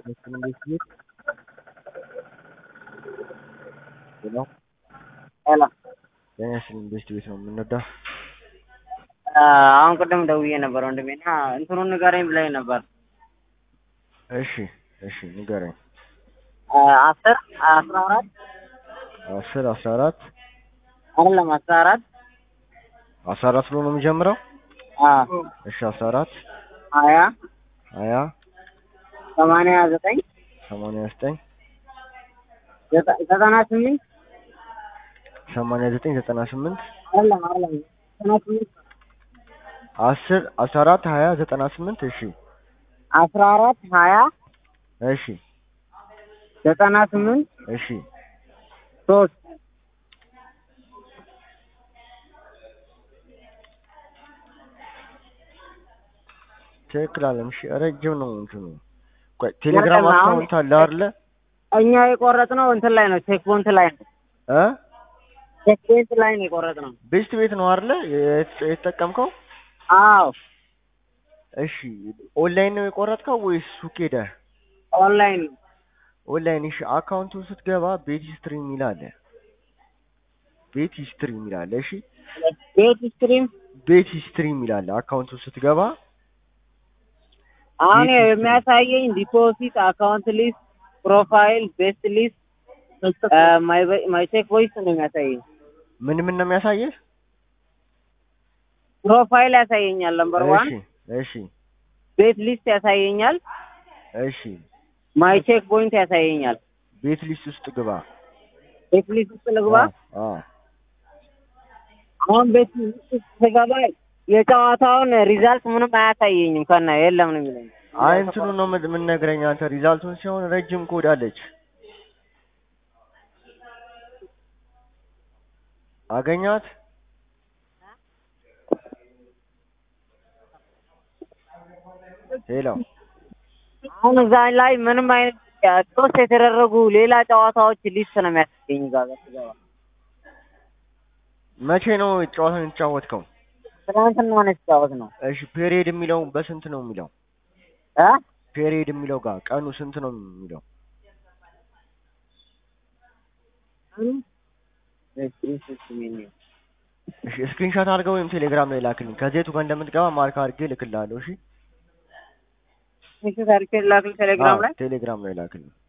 ቤት ሄሎ ሄሎ ጤና ይስጥልኝ ቤስት ቤት ነው የምንወዳው አሁን ቅድም ደውዬ ነበር ወንድሜ እና እንትኑን ንገረኝ ብላኝ ነበር። እሺ እሺ ንገረኝ አስር አስራ አራት አስር አስራ አራት አይደለም አስራ አራት አስራ አራት ብሎ ነው የሚጀምረው አዎ እሺ አስራ አራት ሀያ ሀያ ሰማንያ ዘጠኝ ሰማንያ ዘጠኝ ዘጠ- ዘጠና ስምንት ሰማንያ ዘጠኝ ዘጠና ስምንት አይደለም አይደለም ዘጠና ስምንት አስር አስራ አራት ሀያ ዘጠና ስምንት እሺ አስራ አራት ሀያ እሺ ዘጠና ስምንት እሺ ሶስት ትክክል አለም እሺ ረጅም ነው እንትኑ ቆይ ቴሌግራም አሁን- አካውንት አለ አይደለ እኛ የቆረጥነው እንትን ላይ ነው ቼክ ፖይንት ላይ ነው እ ቼክ ፖይንት ላይ ነው የቆረጥነው ቤስት ቤት ነው አይደለ የት- የተጠቀምከው አዎ እሺ ኦንላይን ነው የቆረጥከው ወይስ ሱቅ ሄደህ ኦንላይን ነው ኦንላይን እሺ አካውንቱን ስትገባ ቤት ሂስትሪ የሚል አለ ቤት ሂስትሪ የሚል አለ እሺ ቤት ስትሪም ቤት ሂስትሪ የሚል አለ አካውንቱን ስትገባ አሁን ቤት ሂስትሪ። የሚያሳየኝ ዲፖዚት አካውንት ሊስት ፕሮፋይል ቤስት ሊስት ማይ ቼክ ቮይስ ነው የሚያሳየኝ ምን ምን ነው የሚያሳየህ ፕሮፋይል ያሳየኛል ነምበር ዋን እሺ እሺ ቤት ሊስት ያሳየኛል እሺ ማይ ቼክ ፖይንት ያሳየኛል ቤት ሊስት ውስጥ ግባ ቤት ሊስት ውስጥ ልግባ አ አሁን ቤት ሊስት ውስጥ ስገባ የጨዋታውን ሪዛልት ምንም አያሳየኝም ከና የለም ነው የሚለኝ አይ እንትኑ ነው ምን ምን ነግረኝ አንተ ሪዛልቱን ሲሆን ረጅም ኮድ አለች አገኛት ሄሎ አሁን እዛ ላይ ምንም አይነት ሶስት የተደረጉ ሌላ ጨዋታዎች ሊስት ነው የሚያሳየኝ ጋር ስገባ መቼ ነው ጨዋታውን የተጫወትከው ትናንትና ነው የተጫወት ነው እሺ ፔሪየድ የሚለው በስንት ነው የሚለው እ ፔሪየድ የሚለው ጋር ቀኑ ስንት ነው የሚለው እሺ ስክሪንሾት አድርገው ወይም ቴሌግራም ላይ ላክልኝ ከዜቱ ጋር እንደምትገባ ማርክ አድርጌ እልክልሃለሁ እሺ ታሪክ ላክል ቴሌግራም ላይ አዎ፣ ቴሌግራም ላይ ላክልኝ